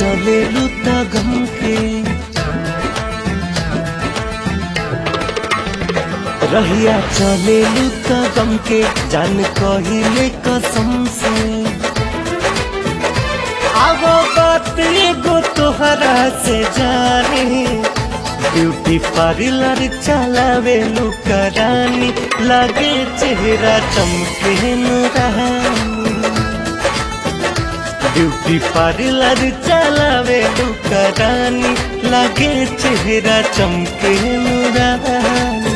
चले लुता गम के रहिया चले लुता गम के जान कहिले कसम से अब बात एगो तोहरा से जाने ब्यूटी पार्लर चलावे लुका रानी लगे चेहरा चमके नुरानी ब्यूटी पार्लर चलावे लुका रानी लगे चेहरा चमके नुरानी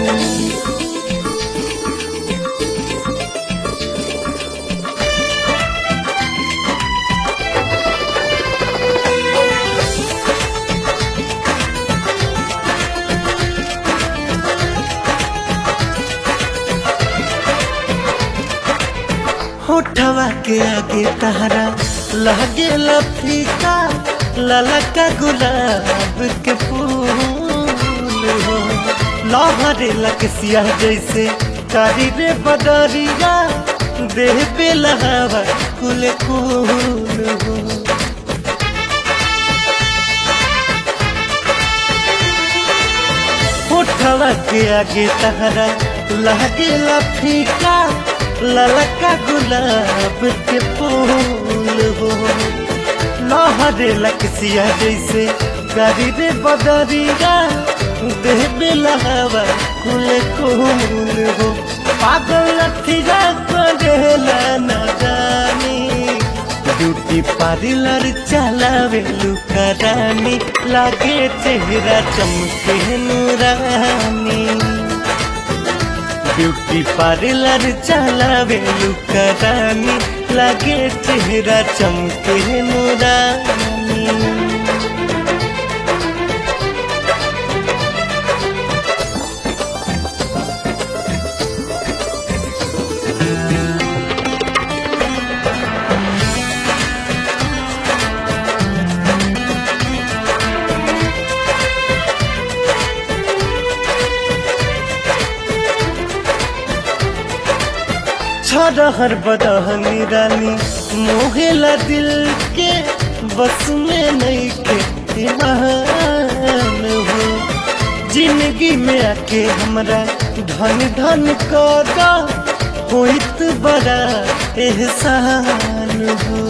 होठवा के आगे तहरा लगे लफीका ललका गुलाब के फूल हो लहरे लकसिया जैसे कारी रे बदरिया देह पे लहावा कुल कुल हो होठवा के आगे तहरा लगे लफीका ललका गुलाब के फूल हो लहरे लकसिया जैसे गाड़ी रे बदरिया देह में लहावा कुल कुल हो पागल लठिया करेला न जानी ब्यूटी पार्लर चलावे लुका रानी लागे चेहरा चमके नूरानी ब्यूटी पार्लर चलावे लुका रानी लागे चेहरा चमके नूरानी छरहर बदहनी रानी मोहेला दिल के बस में नहीं के ईमान हो जिंदगी में आके हमरा धन धन कदा होइत बड़ा एहसान हो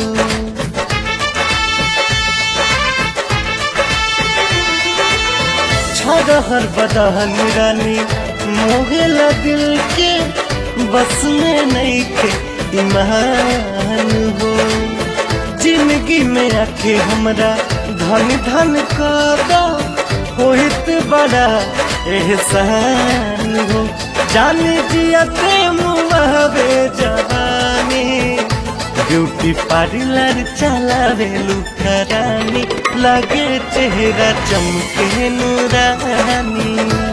छरहर बदहन रानी मोहेला दिल के बस में नहीं थे ईमान हो जिंदगी में आके हमरा धन धन कदा होइत बड़ा एहसान हो जान जियते मुआवे जवानी ब्यूटी पार्लर चलावे लुका रानी लगे चेहरा चमके नूरानी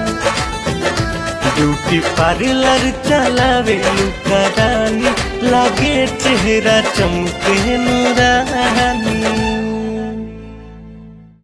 ब्यूटी पार्लर चलावे लुका रानी लागे चेहरा चमके नूरानी